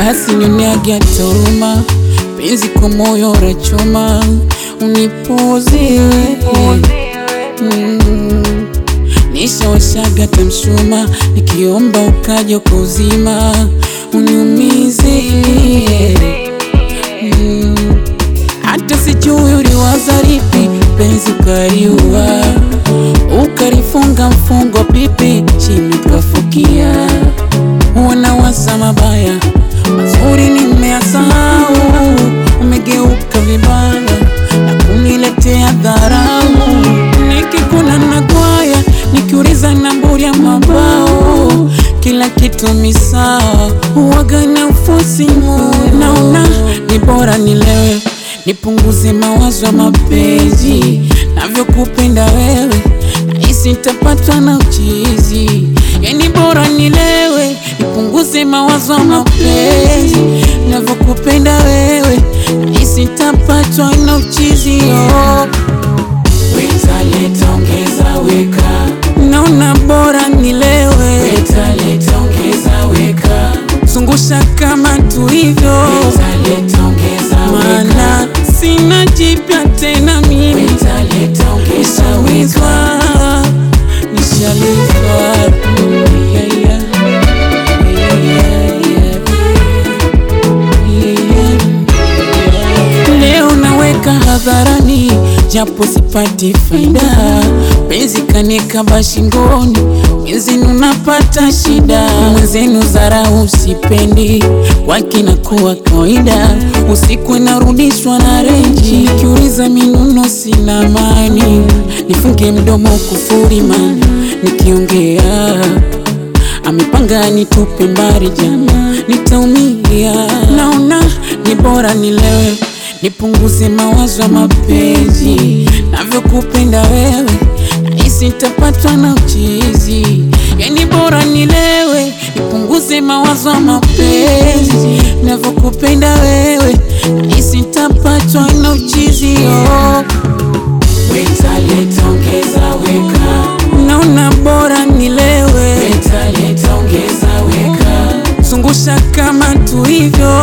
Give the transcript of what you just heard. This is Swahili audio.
basi nioniage toruma penzi kwa moyo rechuma unipuuziwe mm. Nishawashaga tamshuma nikiomba ukaja kwa uzima uniumize mm. Hata sijui uliwaza lipi penzi ukaliua ukalifunga mfungo pipi chini kafukia wanawaza mabaya mazuri nimeyasahau, umegeuka vibaya na kuniletea dharau. Nikikuna na kwaya nikiuliza namburi ya mabao, kila kitu misawa, uwaga na ufusimu. Naona ni bora nilewe nipunguze mawazo ya mapenzi, navyokupenda wewe nahisi nitapatwa na uchizi. Yani bora nilewe nipunguze mawazo ya mapenzi, navyokupenda wewe nahisi nitapatwa na uchizi. Oh. Weta leta ongeza weka, Naona bora nilewe, weta leta ongeza weka, zungusha kama tulivyo, weta leta ongeza weka, maana sina jipya tena mimi weta leta ongeza weka. Nishawizwa, nishalizwa. Mm, yeah, yeah. Yeah, yeah, yeah. Yeah, yeah. Leo naweka hadharani japo sipati faida, penzi kanikaba shingoni, mwenzenu napata shida, mwenzenu dharau sipendi, kwake nakuwa kawaida, usiku narudishwa na renji, nikiuliza minuno sina amani, nifunge mdomo kufuri man, nikiongea amepanga nitupe mbali jama, nitaumia. Naona ni bora nilewe, nipunguze mawazo ya mapenzi, navyokupenda wewe nahisi nitapatwa na uchizi. Yani bora nilewe, nipunguze mawazo ya mapenzi, navyokupenda wewe nahisi nitapatwa na uchizi. Oh, Weta leta ongeza weka, naona bora nilewe, weta leta ongeza weka, zungusha kama tulivyo